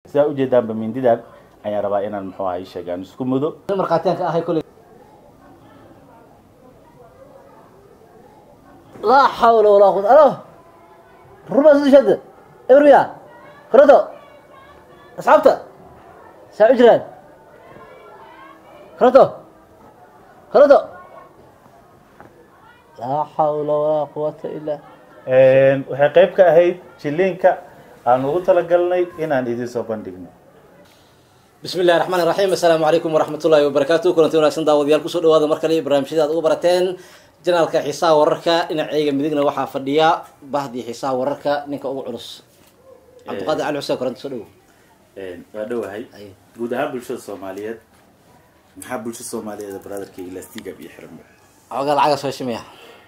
sidaa ujeedaanba mindidan ayaan rabaa inaan muxuu ahay sheegaan isku mudo markhaatiyaanka ahay koley laa xawla walaa quwata alo ruma sudishada ebrmiya koroto asxaabta saa u jiraan koroto koroto laa xawla walaa quwata ilaa waxay qayb ka ahayd jiliinka aan ugu talagalnay inaan idiin soo bandhigno bismi illahi raxmaan iraxiim assalaamu calaykum waraxmat ullahi wabarakaatu kulanti wanaagsan daawadayaal kusoo dhawaada mar kale barnaamijyada ad ugu barateen janaalka xiisaha wararka dhinaceyga midigna waxaa fadhiya bahdii xiisaha wararka ninka ugu culus cabdiqaadir cali xuseen koranti soo dhawo waa dhowahay Ay. guud ahaan bulshada soomaaliyeed maxaa bulshada soomaaliyeed brotherka ilastiga iyo xiran xoogaa lacaga soo shimaya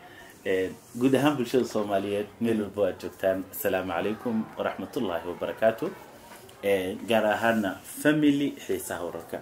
guud ahaan bulshada soomaaliyeed meel walbo aad joogtaan asalaamu calaykum waraxmatullaahi wabarakaatu gaar ahaana family xiisaha wararka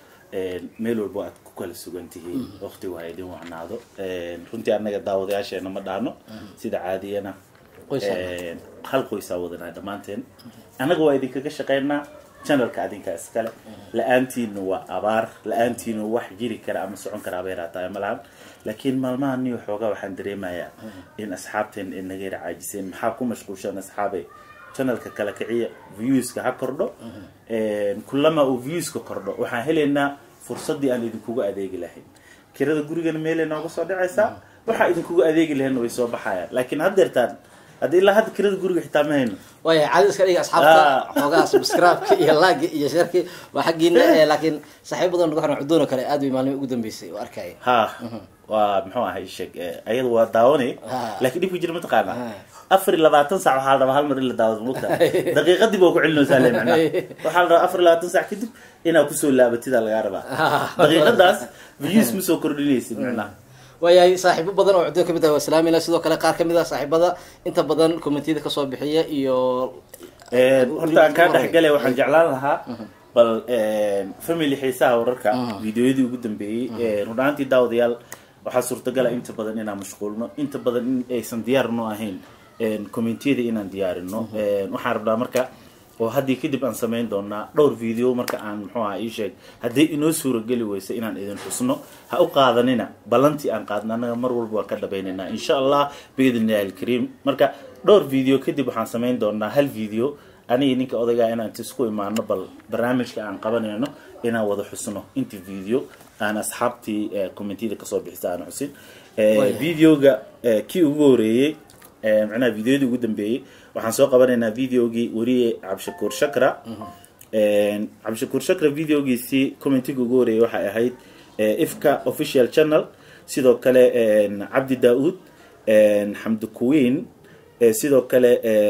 meel walbo aad ku kala sugan tihiin waqtigu ha idin wacnaado runtii annaga daawadayaasheena ma dhaano sida caadiyana Qoysaa. hal qoysaa wadanaa dhammaanteen annaga waa idinkaga shaqeynaa channelka adinka iskale la-aantiina waa abaar la-aantiina wax jiri kara ama socon kara abay raataa ma lahan laakiin maalmaha niyo xoogaa waxaan dareemayaa in asxaabteen ay naga yara caajiseen maxaa ku mashquulshan asxaabay channelka kala kiciya viewska ha kordho kulama uu viewska kordho waxaan helaynaa fursadii aan idinkuga adeegi lahayn kirada gurigana meelay nooga soo dhacaysaa waxaa idinkuga adeegi lahayn way soo baxayaan laakiin haddeertaan hadda ilaa hadda kirada guriga xitaa ma hayno waaya caadi iska dhiga asxaabta Ah. xoogaa subscribe-ka iyo laagi iyo sharki waa xaggiina eh, laakiin saaxiib badan nagu xiran cudoon oo kale aad bay maalmihii ugu dambeysay oo arkaya ha waa muxuu ahay sheeg ayada waa daawanay Ah. laakiin dhibka jira mataqaana Ah. afar iyo labaatan sac waxaa la rabaa hal mar in la daawado mugta daqiiqadii baa ku celinaysaa le macnaha waxaa la rabaa afar iyo labaatan sac kadib inaad kusoo laabatida lagaa rabaa daqiiqadaas views ma soo kordhinaysid macnaha waayahay saaxiibo badan oo cudoon kamid ah waa salaamayna sidoo kale qaar kamid ah saaxiibada inta badan commentiyada kasoo bixiya iyo horta aan kaa dhexgale waxaan jeclaan lahaa bal family xiisaha wararka videoyadii ugu dambeeyey run ahaantii daawadayaal waxaa suurtagala inta badan inaan mashquulno inta badan in aysan diyaar noo ahayn commentiyada inaan diyaarino waxaan rabnaa marka oo haddii kadib aan samayn doonaa dhowr video marka aan muxuu aha ii sheeg haddii inoo suurageli weysa inaan idin xusno ha u qaadanina ballantii aan qaadna annaga mar walba waan ka dhabaynaynaa insha allah biidn illahi alkariim marka dhowr video kadib waxaan samayn doonaa hal video anigi ninka odaygaa inaan inta isku imaano bal barnaamijka aan qabanayno inaan wada xusno inta video aan asxaabtii commentiyada kasoo bixisa aan xusin videoga kii ugu horeeyey macnaha videoyadii ugu dambeeyey waxaan soo qabanaynaa videogii weriye cabdishakuur shakra cabdishakuur shakra videogiisii commentiga ugu horeeyey waxay ahayd ifka official channel sidoo kale cabdi daa-uud xamdi kuwiin sidoo kale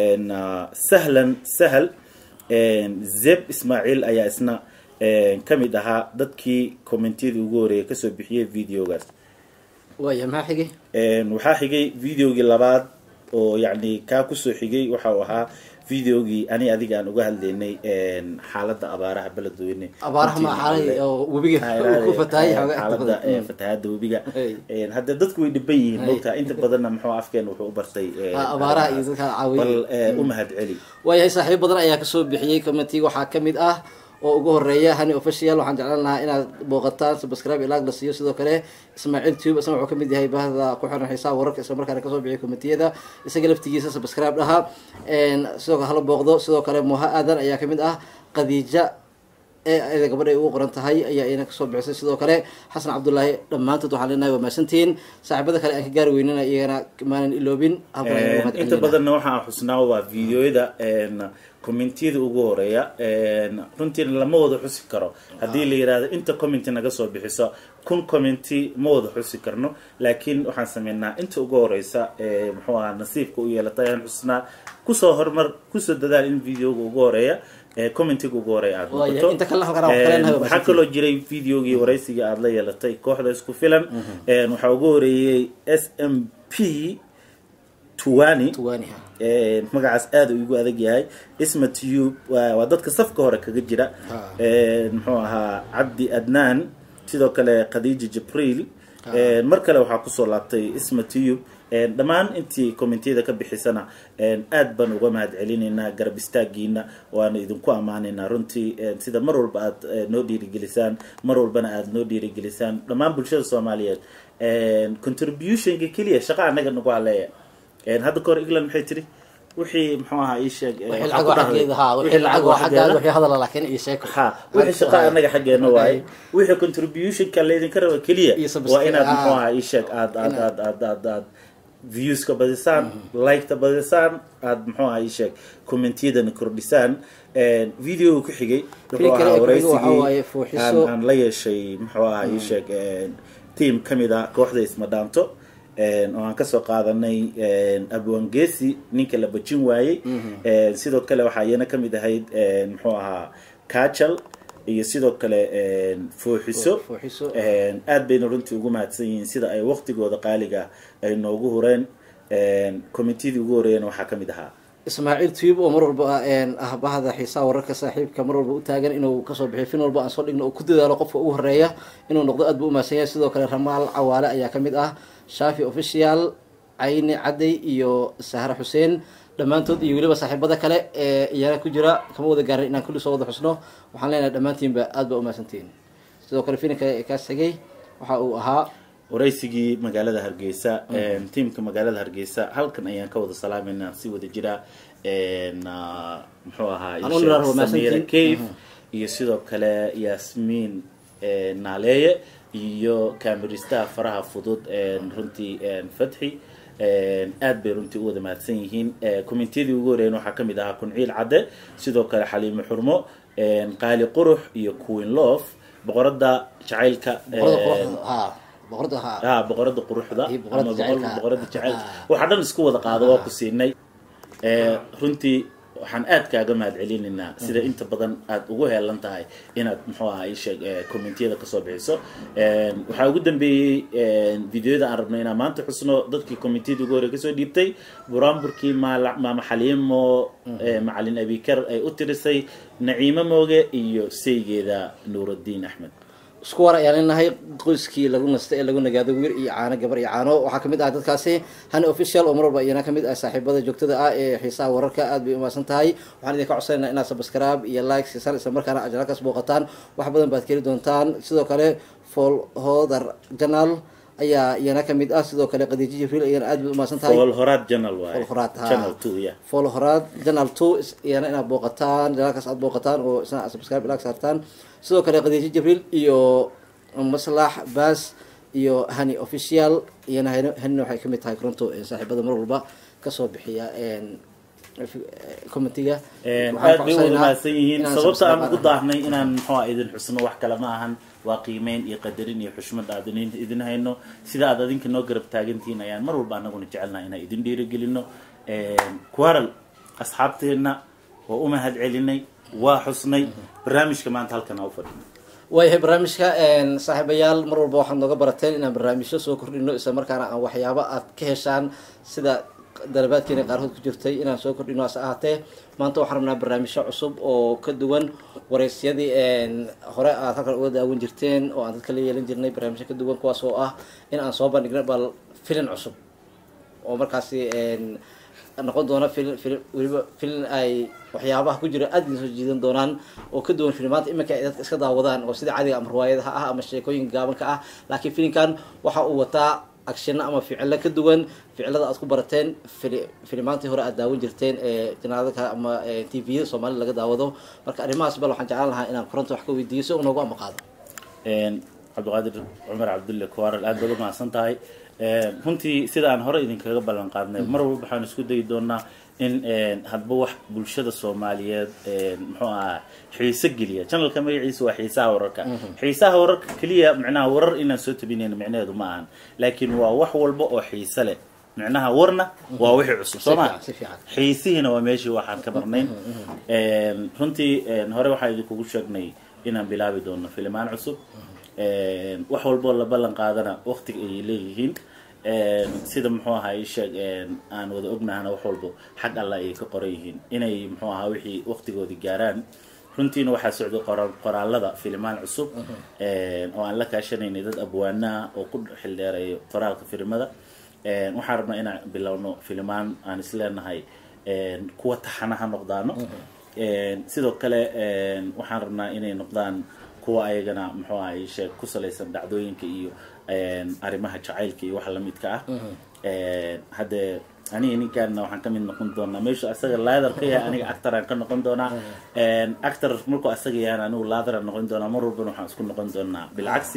sahlan sahal zeb ismaaciil ayaa isna ka mid ahaa dadkii commentiyadii ugu horeeyay kasoo bixiyey videogaas waaya maxaa xigay waxaa xigay videogii labaad oo yacni kaa kusoo xigay waxa uu ahaa videogii ani adiga aan uga hadlaynay xaaladda abaaraha beledweyne abaaraha ma xaalay oo webiga ku fatahay xoogaa xaaladda fatahaada webiga Hey. hadda dadku way dhiban yihiin Hey. mogtaa inta badanna muxuu afkeen wuxuu u bartay Ah, abaaraha iyo dadka caawiya. bal eh, u mahad celi waayahay saaxiibo badan ayaa kasoo bixiyey commentiga waxaa kamid ah oo ugu horeeya hani official waxaan jeclaan lahaa inaad booqataan subscribe ilaag la siiyo sidoo kale ismaaciil tube isna wuxuu kamid yahay bahda ku xiran xiisaha wararka isla markaana kasoo bixiyay commentiyada isaga laftigiisa subscribe dhaha sidoo kale hala booqdo sidoo kale muha aadan ayaa kamid ah qadiija ee ayada gabadha ay ugu qoran tahay ayaa iyana kasoo bixisay sidoo kale xasan cabdullaahi dhammaantood waxaan leenahay waa mahadsantihiin saaxiibada kale aan ka gaari weynana iyagana maanan iloobin halkan ayaan ugu mahad inta celinayna. badanna waxaan xusnaa waa videoyada commentiyada ugu horeeya runtiina lama wada xusi karo haddii la yirahdo inta commenti naga soo bixiso kun commenti ma wada xusi karno laakiin waxaan sameynaa inta ugu horeysa ee muxuu ahaa nasiibka u yeelatay ayaan xusnaa kusoo horumar kusoo dadaal in videoga ugu horeeya ee commentiga ugu horeeya aad Waayo, noqoto inta kale halkan aan wax kaleenahay waa waxaa mahadsantihiin. kaloo jiray videogii waraysiga aada la yeelatay kooxda isku filan waxaa ugu horeeyey s m p tuwani Tuwaaniha. Een, magacaas aada uu igu adag yahay isma tube waa waa dadka safka hore kaga jira Ha. Een, muxuu ahaa cabdi adnaan sidoo kale khadiija jibriil Een, mar kale waxaa kusoo laabtay isma tube dhammaan intii commentiyada ka bixisana aad baan uga mahad celinaynaa garab istaagiina waana idinku ammaanaynaa runtii sida mar walba aad noo dhiirigelisaan mar walbana aad noo dhiirigelisaan dhammaan bulshada soomaaliyeed contributionka keliya shaqa anaga nagu haleeya hadda kahor england maxay tiri wixii muxuu ahaa ii sheeg wixii lacag oo xaggeeda ha wixii lacag oo xaggaada wixii hadala laakiin iyo sheeko ha wixii shaqa anaga xaggeena waaye wixii contributionka laydinka raba keliya Iyo subscribe- waa inaad ah. muxuu ahaa ii sheeg aad aad aad aad aad aad viewska badisaan liketa badisaan aad muxuu ahaa ii sheeg commentiyadana kordhisaan videoga ku xigay wuxuu Kii kale ahaa ee ku xigay waxaa waaye waraysigii Fuuxiso. aan aan la yeeshay muxuu ahaa ii sheeg team ka mid ah kooxda ismadhaanto oo aan kasoo qaadanay abwangesi ninka la bajin waayey sidoo kale waxaa iyana kamid ahayd muxuu ahaa kajal iyo sidoo kale fooxiso Fuuxiso. aad bayna runtii ugu mahadsan yihiin sida ay waqtigooda qaaliga ay noogu hureen committeedii ugu horeeyana waxaa kamid ahaa ismaaciil tube oo mar walba ah bahda xiisaha wararka saaxiibka mar walba u taagan inuu kasoo bixiyo fin walba aan soo dhigno oo ku dadaalo qofka ugu horeeya inuu noqdo aad buu umahadsan yahay sidoo kale ramaal cawaale ayaa kamid ah shaafi official cayni cadday iyo sahre xuseen dhammaantood iyo weliba saaxiibada kale ee iyana ku jira kama wada gaarin inaan kulli soo wada xusno waxaan leenahay dhammaantiinba aad baa umahadsantihiin sidoo kale filinka ee kaas tegay waxa uu ahaa waraysigii magaalada hargeysa tiamka magaalada hargeysa halkan ayaan ka wada salaamayna si wada jira na- muxuu ahaa Aan u niraahdo Samira mahadsantiin. cave iyo sidoo kale yasmiin naaleeye iyo kaamiristaha faraha fudud runtii fatxi aad bay runtii u wada mahadsan yihiin commentiyadii ugu horeeyen waxaa kamid ahaa kunciil cadde sidoo kale xaliimo xurmo qaali qurux iyo queen love boqorada jacaylka boqorada quruxda ha boqorada ha ah boqorada quruxda Iyo boqorada ama jacaylka. boqorada jacaylka Ah. waxaa dhan isku wada qaado waa ku siinay Eh, runtii waxaan aad kaaga mahad celinaynaa sida inta badan aad ugu heelan tahay inaad muxuu ahaa ii sheeg eh, commentiyada kasoo bixiso Eh, waxaa ugu dambeeyey eh, videoyada aan rabnay inaan maanta xusno dadkii commentiyada ugu hore kasoo dhiibtay buraanburkii maala- maama xaliimo eh, macalin abikar ay u tirisay naciimo mooge iyo saygeeda nuuraddiin axmed isku war ayaan leenahay qoyskii lagu nastay ee lagu nagaado wiil iyo caano gabar iyo caano waxaa kamid ah dadkaasi hani official oo mar walba iyana kamid ah saaxiibada joogtada ah ee xiisaha wararka aad bay umahadsan tahay waxaan idinka codsanayna inaad subscribe iyo like siisaan isla markaana ajalakaas booqataan wax badan baad keli doontaan sidoo kale fall hodar janal ayaa iyana kamid ah sidoo kale qadiijo jibriil iyana aad bay umahadsan tahay fool horaad janal waaye Fool Horaad, ha. channel two yeah follow horaad janal two is- iyana inaad booqataan janaalkaas aad booqataan oo isna aad subscribe ilaag saartaan sidoo kale qadiijo jibriil iyo maslax baas iyo hani official iyana hani- hanina waxay kamid tahay koronto ee saaxiibada mar walba kasoo bixiya commentiga aad bay u wanaagsan yihiin inaan sababta aan subscribe ugu daahnay inaan muxuu ah idin xusno wax kale ma ahan waa qiimeyn iyo qadarin iyo xushmad aad idin- idin hayno sida aad adinka noo garab taagantihiin ayaan mar walba anaguna jecelnaha inaan idin dhiirigelino kuwaral asxaabteena waa u mahad celinay waa xusnay barnaamijka maanta halkan aa u fadhino waayahay barnaamijka saaxiibayaal mar walba waxaad nooga barateen inaan barnaamijyo soo kordhino isla markaana aan waxyaabo aad ka heshaan sida dalabaadkeena qaarkood ku jirtay inaan soo kordhino hase ahaatee maanta waxaan rabnaa barnaamijyo cusub oo ka duwan wareysyadii hore aad halkan uga daawan jirteen oo aan dadka la yeelan jirnay barnaamijyo ka duwan kuwaas oo ah in aan soo bandhigno bal filin cusub oo markaasi noqon doona filin filin weliba filin ay waxyaabaha ku jira aada idin soo jiidan doonaan oo ka duwan filimaanta iminka ay dadka iska daawadaan oo sida cadiga ama riwaayadaha ah ama sheekooyin gaabanka ah laakiin filinkan waxa uu wataa actionno ama ficilo ka duwan ficilada aad ku barateen fili- filimaantii hore aad daawan jirteen ee janaadaka ama t v-yada soomaalida laga daawado marka arrimahaas bal waxaan jeclaan lahaa inaan koronta wax ka weydiiyo si uu noogu amaqaado cabdiqaadir cumar cabdulle kuwaral aad baad u mahadsan tahay runtii sida aan hore idinkaga ballan qaadnay mar walba waxaan isku dayi doonaa in hadba wax bulshada soomaaliyeed muxuu ahaa xiise geliya channelka magaciisa waa xiisaha wararka xiisaha wararka keliya micnaha warar inaan soo tabinayno micnaheedu ma ahan laakiin waa wax walba oo xiise leh micnaha warna waa wixii cusub soo ma si fiican. xiisihiina waa meeshii waxaan ka marnayn runtii hore waxaan idinkugu sheegnay inaan bilaabi doono filimaan cusub wax walboo la ballan qaadana waqtiga ayay leeyihiin sida muxuu ahaa ii sheeg aan wada ognahana wax walbo xag alla ayay ka qoran yihiin inay muxuu ahaa wixii waqtigoodii gaaraan runtiina waxaa socday qora- qoraalada filimaan cusub oo aan la kaashanaynay dad abwaanaha oo ku xildheerayo qoraalka filimada Een, waxaan rabnaa inaan bilowno filimaan aan isleenahay een, kuwa taxana ha noqdaano Een, sidoo kale een, waxaan rabnaa inay noqdaan kuwa ayagana muxuu ahay sheeg ku salaysan dhacdooyinka iyo een, arrimaha jacaylka iyo waxa lamidka ah Een, haddee aniga ninkaana waxaan ka mid noqon doonaa meeshu asaga laadar ka yahay aniga actoraan ka noqon doonaa Een, actor markuu asaga yahan anigu laadaraan noqon doonaa mar walbana waxaan isku noqon doonaa bilcagsi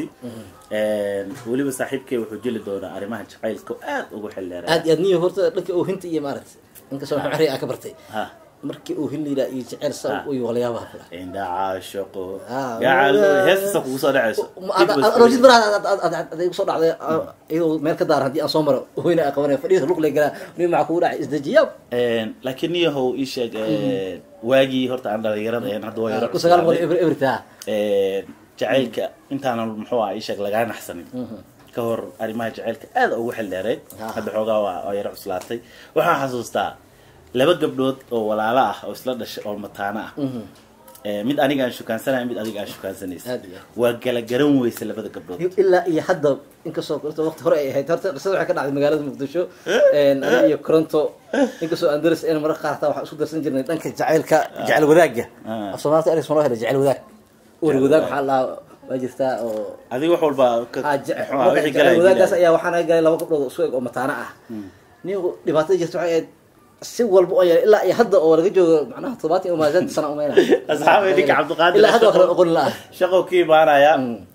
Een, weliba saaxiibkay wuxuu jeli doonaa arrimaha jacaylka oo aad ugu xildheeray aad iyo aad niyo horta dhanka oohinta iyo maaragtay inkastoo maxamed xari aa ka bartay ha markii oohin la yidhaha iyo jecel sa Ah. iyo waliyaabaha kula indha caashaqo Ah, gacal wala- heestasa kugu soo dhacayso rojid mar aday igu soo dhacday iyadoo meel ka daaran haddii aan soo maro oohina aa qabanaya fadhiisa luq lay galaa nin maxaa kugu dhacay isdejiyaab Een, laakiin niyahow ii sheeg een, waagii horta aan dhalinyarada ahayn hadda waa yaro ku sagaal boqol cuslaaday. eber eberta Een, jacaylka intaanan muxuu ah ii sheeg lagaa naxsanin ka hor arrimaha jacaylka aad ugu xildheereyd Ah. hadda xoogaa waa waa yaro cuslaatay waxaan xasuustaa laba gabdhood oo walaalo ah oo isla dhashay oo mataano ah Ee, mid aniga aan shukaansanayo mid adiga aan shukaansanaysa Aad iyo aad. waa gala garan weysa labada gabdhood ilaa iyo hadda inkastoo horta waqti hore ay ahayd horta qisada waxay ka dhacday magaalada muqdisho aniga iyo coronto inkastoo aan daris een mararka qaar hataa waxaan isku darsan jirnay dhanka jacaylka jacayl wadaagga Ah. af soomaalta eris ma loo helay jacayl wadaag wari wadaag waxaa la waa jirtaa oo adiga wax walba ka- Ah, ja- muxuu ah, marka wixii jacayl galaya wadaagaas dilaya. ayaa waxaa naga galay laba gabdhood oo isku eg oo mataano ah ninku dhibaatada jirta waxay ahayd si walba oo yeelay ilaa iyo hadda oo laga joogo macnaha toddobaatan iyo maasan sano umeyna asxaabay ninka cabdiqaadir ilaa hadda waa kala oqon la ah shaqo ka imaanaya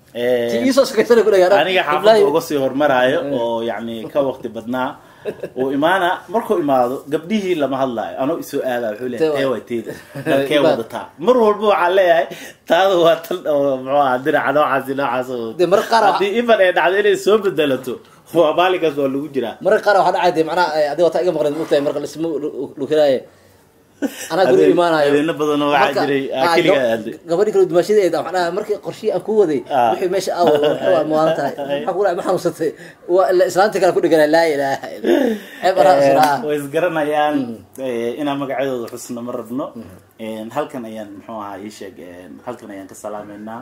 ti iisoo shaqaysana ku dhagaa aniga xaafadda uga sii hormaraayo oo yacni ka waqti badnaa uu imaana markuu imaado gabdhihii lama hadlaayo anoo isoo aadaa wuxuu Tee leeyahay waa- ee waa teeda dalkee wadataa mar walba waxaan leeyahay taada waa tan oo muxuu ahaa diraca noocaasi noocaas oo Dee mararka qaar haddii ifan ay dhacdo inay soo bedelato waa maalinkaas waa lagu jiraa mararka qaar waxaa dhacay dee macnaha adiga wataa iga maqleen mogtahay marka lisma lukelaaye anaa guri Habeen- imaanayo habeeno badan oo waxaa Marka- jiray, ah, ah, keligaa gab- aaday. gabadhi kale dumaashadeeda macnaha markii qorshihii aan ku waday Ah. wixii meesha aawo wuxuu ah muwaalan tahay maxaa ku dhacay ma xanuunsatay waa ila islaanta kale ku dhegana laa ilaaha illa ceeb anaa israa way isgaranayaan eh, inaan magacyadooda xusno ma rabno Een, halkan ayaan muxuu ahaa ii sheeg een, halkan ayaan ka salaameynaa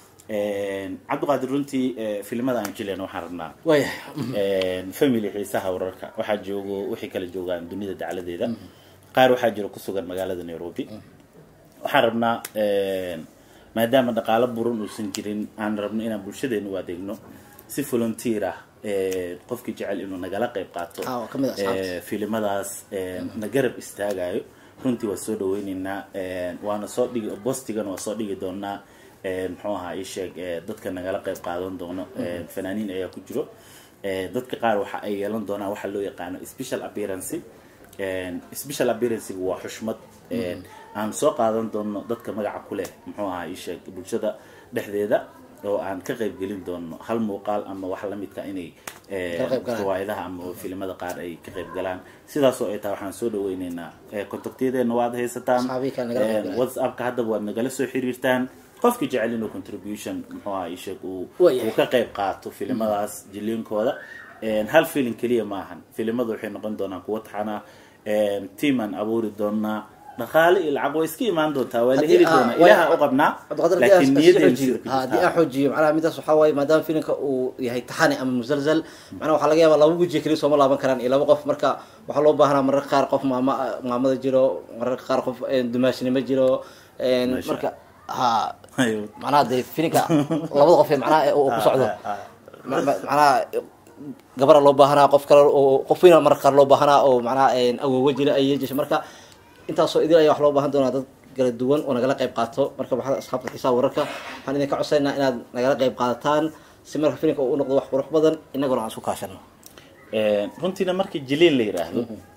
Een, cabdiqaadir runtii eh, filimada aan jileen waxaan rabnaa waaya Een, family xiisaha wararka waxaa joogo wixii kala joogaan dunida dacladeeda qaar waxaa jiro ku sugan magaalada nairobi waxaan rabnaa een, maadaama dhaqaalo buran uusan jirin aan rabno inaan bulshadeena u adeegno si volunteer ah ee, qofkii jecel inuu nagala qayb qaato Ah, waa ka mid ah asxaabta. ee, filimadaas ee, na garab istaagayo runtii waa soo dhaweyneynaa een, waana soo dhigi bostigan waa soo dhigi doonaa een, muxuu ahaa ii sheeg ee, dadka nagala qayb qaadan doono een, fanaaniin ayaa ku jiro Ee, dadka qaar waxa ay yeelan doonaan waxa loo yaqaano special appearance Een, special appearance waa xushmad een, aan soo qaadan doono dadka magaca ku leh muxuu ahaa ii sheeg bulshada dhexdeeda oo aan ka qayb gelin doono hal muuqaal ama wax la midka inay ee, Ka qayb galaan. riwaayadaha ama filimada qaar ay ka qayb galaan sidaasoo ay tahay waxaan soo dhaweyneynaa ee, kontaktiyadeena waad haysataan Asxaabihi kale nagala qayb Een, galaan. whatsappka haddaba waad nagala soo xiriirtaan qofkii jecel inuu contribution muxuu ahaa ii sheeg uu Waayahay. uu ka qayb qaato filimadaas jiliinkooda Een, hal filim keliya maahan filimadu waxay noqon doonaan kuwo taxana tiimaan abuuri doonaa dhaqaale iyo lacag way iska imaan doontaa waa la Haddii- heli ah, doonaa way- ilaha u qabnaa cabdiqaadir laakiin haddii aan niyadeena xoojiyo sida ku ha, haddii jirtaa. aan xoojiyo macnaha midaas waxaa waaye maadaama filimka uu yahay taxani ama musalsal macnaha waxaa laga yaabaa laba weji keliya sooma laaban karaan iyo laba qof marka waxaa loo baahnaa mararka qaar qof maama maamada jiro mararka qaar qof een, dumaashnimo jiro een, Masha. marka ha Ayo. macnaha dee filimka labada qof ee macnaha ee uu ku socdo Ah, ah, Ma- ma- macnaha gabara loo baahanaa qof kale oo qof weyn mararka qaar loo baahanaa oo macnaha een, awoowo jira ay yeejisho marka intaasoo idil ayaa wax loo baahan doonaa dad kala duwan oo nagala qayb qaato marka waxaad asxaabta xiisaha wararka waxaan idinka codsaynaa inaad nagala qayb qaadataan si marka filimka uu u noqdo wax qurux badan inaguna aan isku kaashano Een, runtiina markii jiliin la yiraahdo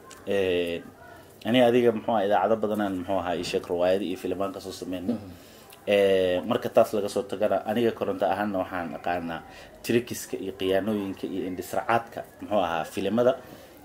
een, ani adiga muxuu ahaa idaacado badanaan muxuu ahaa ii sheeg riwaayado iyo filimaan kasoo sameyna Een, marka taas laga soo tagana aniga koronto ahaana waxaan aqaanaa trikiska iyo khiyaanooyinka iyo indhisracaadka muxuu ahaa filimada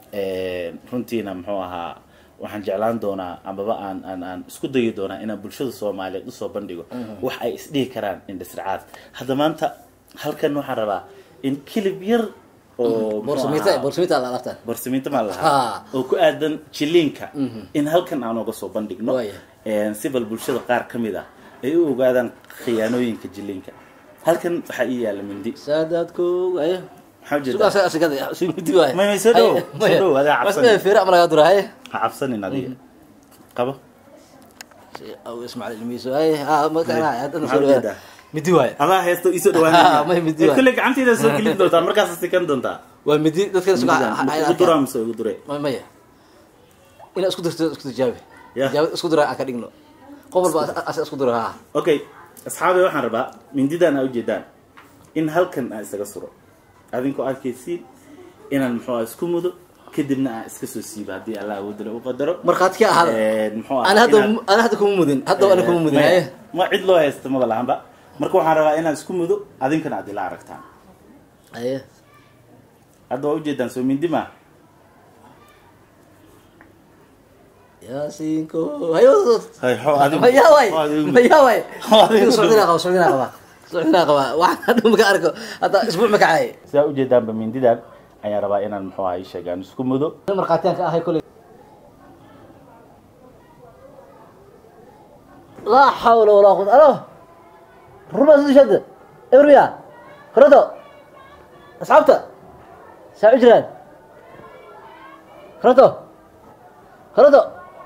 Een, runtiina muxuu ahaa waxaan jeclaan doonaa amaba aan aan aan isku dayi doonaa inaan bulshada soomaaliyeed usoo bandhigo wax ay isdhihi karaan indhisracaad hadda maanta halkan waxaan rabaa in kilib yar oo muxuu boorsamiita ahaa- boorsamiita la alaabtaan borsamiinta maa Ha. lahaa oo ku aadan jiliinka in halkan aan uga soo bandhigno Waaya. Een, si bal bulshada qaar ka mid ah ay u ogaadaan khiyaanooyinka jiliinka halkan waxaa ii yaala mindi saadaadkooga maxaa sugaa ujeedaa asaga asigada si midi waay May- may soo dhow, soo dhow, adaa cabsan. feere ama lagaa dura haye ha cabsanin adiga qabo aw ismaaciil ilmihiisu haye ha markaan haddana Maxaa soo ujeedaa? dhawaada midi waay adaa heesto isoo Ah, may dhawaanaya midi ee waay. kulle gacanteeda soo gelin doontaa markaas sikan doontaa waa midi dadkan sugaa ugu duraa mise ugu dure maya inaa isku dirto isku tijaabi Ya. tijaabad isku dira aan ka dhigno qof walba asa isku dira ha okay asxaabay waxaan rabaa mindidan aa ujeedaan in halkan aan isaga suro adinkoo arkaysiin inaan muxuu ah isku mudo kadibna aan iska soo siibo haddii allah awoodale u qadaro markhaati ka ahaada Een, muxuu ah ana hadda inaad- ana hadda kuma mudin hadda ana kuma mudin Maya, haye ma cid loo haysta maba lahanba marka waxaan rabaa inaan isku mudo adinkana aad ila aragtaan haye hadda waa ujeedaan soo mindi ma yaasinko haye wadad hay xo adigu maya waay xo adigu. maya waay Xo adigu. socdina qaba socdina qaba socdina qaba waxaan hadda maka arko hadda isbuuc ma kacay sidaa ujeedaanba mindidan ayaan rabaa inaan muxuu ah ii sheegaan isku mudo markhaatiyaan ka ahay koley laa xawla walaa quwata alo ruma soo shada ebriya korodo asxaabta saa u jiraan korodo korodo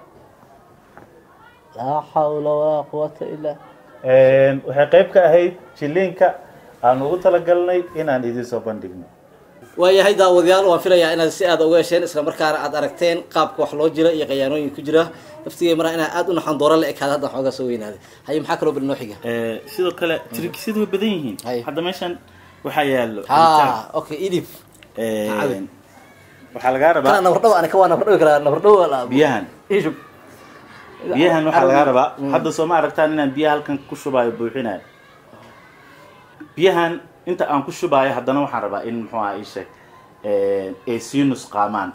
laa xawla walaa quwata ilaa waxay qayb ka ahayd jiliinka aan ugu talagalnay inaan idiin soo bandhigno waayahay daawadayaal waan filayaa inaad si aad uga hesheen isla markaana aad aragteen qaabka wax loo jira iyo qayaanooyin ku jira laftigay maraa inaa aad u naxan doora la ekaada hadda xoogaa soo weynaaday haye maxaa kaloo bal noo xiga sidoo kale trikisyadu way badan yihiin Hay. hadda meeshan waxaa yaalo ha okay idib cabitaan. cabi. Een, waxaa lagaa kana rabaa nabardhaw ana ka waa nabardhawi karaa nabardhaw la biyahan ishub biyahan waxaa lagaa rabaa hadda soo ma aragtaan inaan biyaha halkan ku shubaayo buuxinayo biyahan inta aan ku shubaayo haddana waxaan rabaa in muxuu aha ii sheeg ay sii nusqaamaan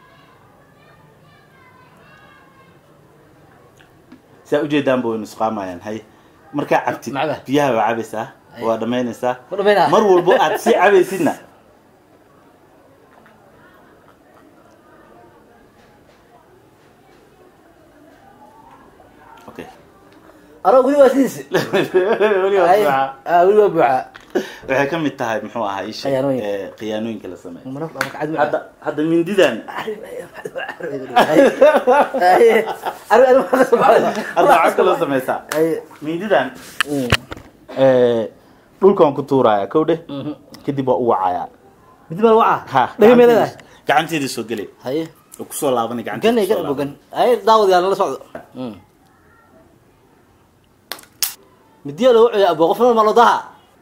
saa ujeedaanba way nusqaamayaan hay markaa cabtid Macba. biyaha waa cabaysaa Hay. waa dhamaynaysaa Ma dhamaynaa? mar walbo aad sii cabaysidna okay anoo weli waa sidiis Weli waa Haye. buuxa. Ah, weli waa buuxa waxay ka mid tahay muxuu ahaa ii sheeg Khiyaanooyin. ee, khiyaanooyinka la sameeyo Maraf lama kacad ma- hadda hadda mindidan Haye. Haye. Arri- arri- hadda waxaa kaloo samaysaa Haye. mindidan Mm. ee, dhulkaan ku tuuraya kow dheh Mhm. kadib waa u wacayaa midi baa waca ha dhaga meeladahay gacanteedii soo gelay haye oo kusoo laabanay ganay gacanteedii gana bogan haye daawadayaal nala socdo midiya lagu celiya abo qofna malodaha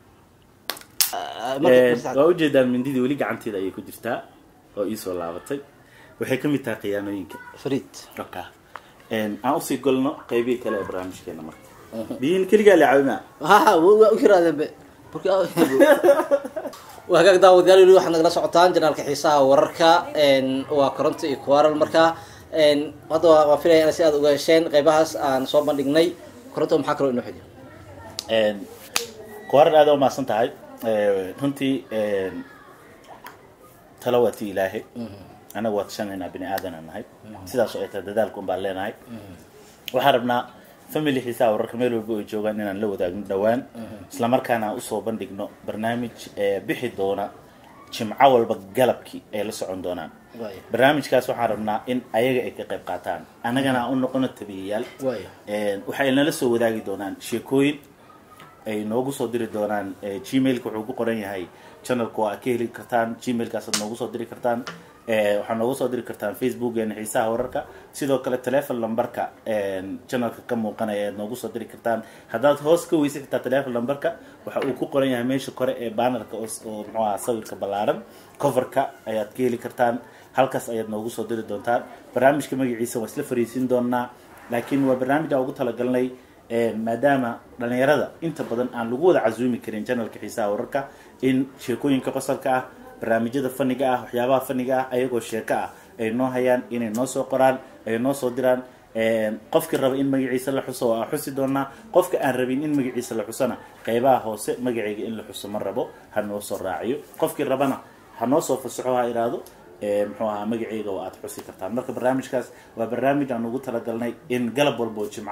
waa ujeedaan mindidii weli gacanteeda ayay ku jirtaa oo iisoo laabatay waxay ka mid tahay khiyaanooyinka fariid oka aan usii golno qaybihii kale ee barnaamijkeena marka biyihin keligaa la caawinaa ha waa u kiraadeen be Marka- waa hagaag daawadayaal weli waxaad nagala socotaan janaalka xiisaha wararka een, waa koronto iyo kuwaral marka een, hadda waa waa filaya inaad si aad uga hesheen qaybahaas aan soo bandhignay koronto maxaa kaloo inoo xiga kuwaran aada u mahadsan tahay Ee, runtii een, talo waa ti ilaahay anaga waa tashanaynaa bini aadana nahay sidaas oo ay tahay dadaalka un baan leenahay waxaan rabnaa family xiisaha wararka meel walba ay joogaan inaan la wadaagno dhowaan islamarkaana aan usoo bandhigno barnaamij ee bixi doona jimco walba galabkii ay la socon doonaan Waayo. barnaamijkaas waxaan rabnaa in ayaga ay ka qayb qaataan annagana aan u noqono tabiyayaal Waayo. Een, waxay nala soo wadaagi doonaan sheekooyin ay noogu soo diri doonaan Eh, gmailka wuxuu ku qoran yahay channelka waa ka heli kartaan gmailkaasaad noogu soo diri kartaan Eh, waxaad noogu soo diri kartaan facebookeena xiisaha wararka sidoo kale telefon lambarka channelka ka muuqanaya ayaad noogu soo diri kartaan haddaad hoos ka weysa kartaa telefon lambarka waxa uu ku qoran yahay meesha kore ee bannerka oo s- oo muxuu ahaa sawirka ballaaran coverka ayaad ka heli kartaan halkaas ayaad noogu soo diri doontaan barnaamijka magaciisa waa isla fariisin doonaa laakiin waa barnaamij aan ugu talagalnay Ee, maadaama dhalinyarada inta badan aan lagu wada casuumi karin channelka xiisaha wararka in sheekooyinka qosolka ah barnaamijyada faniga ah waxyaabaha faniga ah ayagoo sheeko ah ay noo hayaan inay noo soo qoraan ay noo soo diraan Ee, qofkii raba in magaciisa la xuso waa xusi doonaa qofka aan rabin in magaciisa la xusona qeybaha hoose magacayga in la xuso ma rabo ha noo soo raaciyo qofkii rabana ha noo soo fasaxo ha iraado ee, muxuu ahaa magacayga oo aad xusi kartaan marka barnaamijkaas waa barnaamij aan ugu talagalnay in galab walba oo jimco ah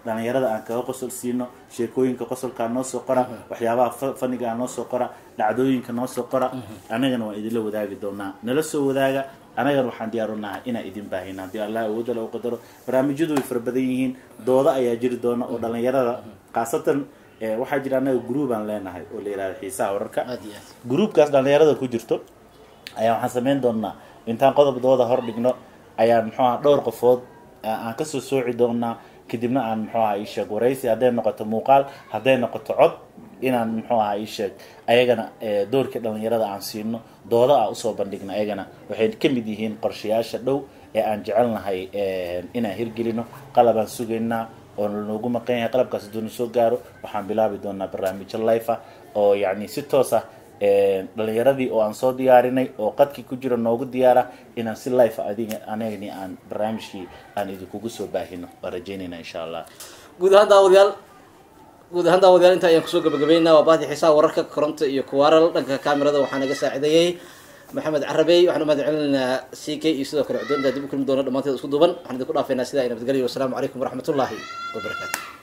dhalinyarada aan kaga qosol siino sheekooyinka qosolkaa noo soo qora waxyaabaha fa- fanigaa noo soo qora dhacdooyinka noo soo qora anagana waan idinla wadaagi doonaa nala soo wadaaga anagana waxaan diyaar u nahay inaan idin baahina haddii allah awoodda lagu qadaro barnaamijyadu way fara badan yihiin dooda ayaa jiri doona oo dhalinyarada khaasatan eh, waxaa jira anaga groupaan leenahay oo la yihahdo xiisaha wararka aad iyo aad groupkaas dhalinyarada ku jirto ayaa waxaan samayn doonaa intaan qodobdooda hor dhigno ayaan muxuu aha dhowr qofood a- aan kasoo sooci doonaa kadibna aan muxuu aha isheeg waraysi hadday noqoto muuqaal hadday noqoto cod inaan muxuu aha isheeg ayagana eh, doorkii dhalinyarada aan siino dooda aan usoo bandhigno ayagana waxay ka mid yihiin qorshayaasha dhow ee aan jecelnahay eh, inaan hirgelino qalabaan sugaynaa oo noogu maqan yahay qalabkaas hadduu na soo gaaro waxaan bilaabi doonaa barnaamijyo life ah oo yacni si toos ah eh, dhalinyaradii oo aan soo diyaarinay oo qadkii ku jira noogu diyaara inaan si life ah adiga anagani aan barnaamijkii aan idinkugu soo baahino waan rajeynayna insha allah guud ahaan daawadayaal guud ahaan daawadayaal inta ayaan kusoo gabagabaynaa waa bahdii xiisaha wararka koronta iyo kuwaaral dhanka kaamirada waxaa naga saacideeyey maxamed carabey waxaan u mahad celinaynaa c k iyo sidoo kale cuddoonta dib u kulmi doona dhammaanteed isku duuban waxaan idinku dhaafaynaa sidaa ay nabadgelyo wasalaamu calaykum waraxmatullaahi wabarakaatu